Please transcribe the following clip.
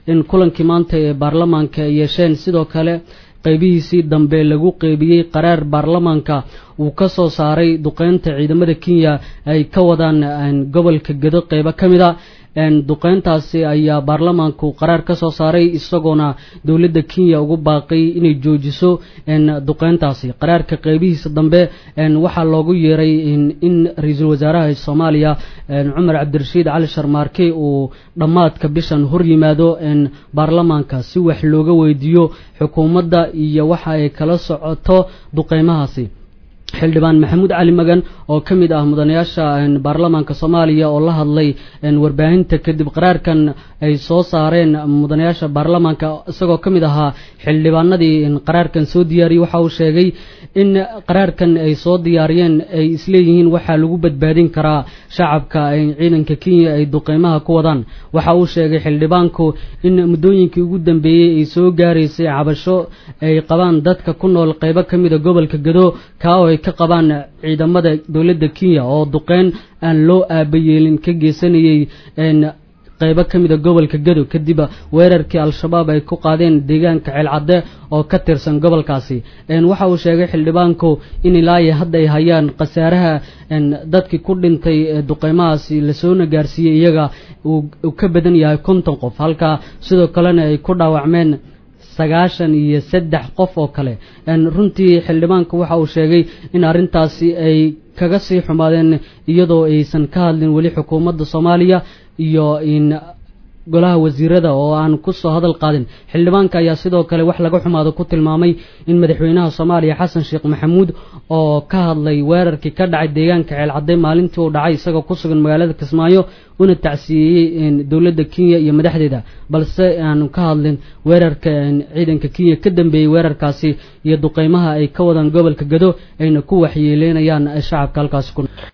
in kulankii maanta ee baarlamaanka ay yeesheen sidoo kale qaybihiisii dambe lagu qeybiyey qaraar baarlamaanka uu ka soo saaray duqeynta ciidamada kenya ay ka wadaan gobolka gedo qeybo ka mid a duqeyntaasi ayaa baarlamaanku qaraar ka soo saaray isagoona dowladda kenya ugu baaqay inay joojiso duqeyntaasi qaraarka qeybihiisa dambe waxaa loogu yeeray in ra-iisul wasaaraha soomaaliya cumar cabdirashiid cali sharmaarke uu dhammaadka bishan hor yimaado baarlamaanka si wax looga weydiiyo xukuumadda iyo waxa ay kala socoto duqeymahaasi xildhibaan maxamuud cali magan oo ka mid ah mudanayaasha baarlamaanka soomaaliya oo la hadlay warbaahinta kadib qaraarkan ay soo saareen mudanayaasha baarlamaanka isagoo ka mid ahaa xildhibaanadii qaraarkan soo diyaariyey waxa uu sheegay in qaraarkan ay soo diyaariyeen ay isleeyihiin waxaa lagu badbaadin karaa shacabka ciidanka kenya ay duqeymaha ku wadaan waxa uu sheegay xildhibaanku in muddooyinkii ugu dambeeyey ay soo gaaraysay cabasho ay qabaan dadka ku nool qeybo ka mida gobolka gado kaa oo ay ka qabaan ciidamada dowladda kenya oo duqeyn aan loo aabayeelin ka geysanayay qeybo ka mida gobolka gado kadib weerarkii al-shabaab ay ku qaadeen deegaanka ceelcadde oo ka tirsan gobolkaasi waxa uu sheegay xildhibaanku in ilaayo hadda ay hayaan khasaaraha dadkii ku dhintay duqeymahaasi lasoona gaarsiiyey iyaga uu ka badan yahay konton qof halka sidoo kalena ay ku dhaawacmeen sagaashan iyo saddex qof oo kale runtii xildhibaanku waxa uu sheegay in arrintaasi ay kaga sii xumaadeen iyadoo aysan ka hadlin weli xukuumadda soomaaliya iyo in golaha wasiirada oo aan kusoo hadal qaadin xildhibaanka ayaa sidoo kale wax laga xumaado ku tilmaamay in madaxweynaha soomaaliya xasan sheekh maxamuud oo ka hadlay weerarkii ka dhacay deegaanka ceelcadde maalintii uu dhacay isagoo ku sugan magaalada kismaayo una tacsiyeeyey dowladda kenya iyo madaxdeeda balse aanu ka hadlin weerarka ciidanka kenya ka dambeeyey weerarkaasi iyo duqeymaha ay ka wadaan gobolka gado ayna ku waxyeeleynayaan shacabka halkaasi ku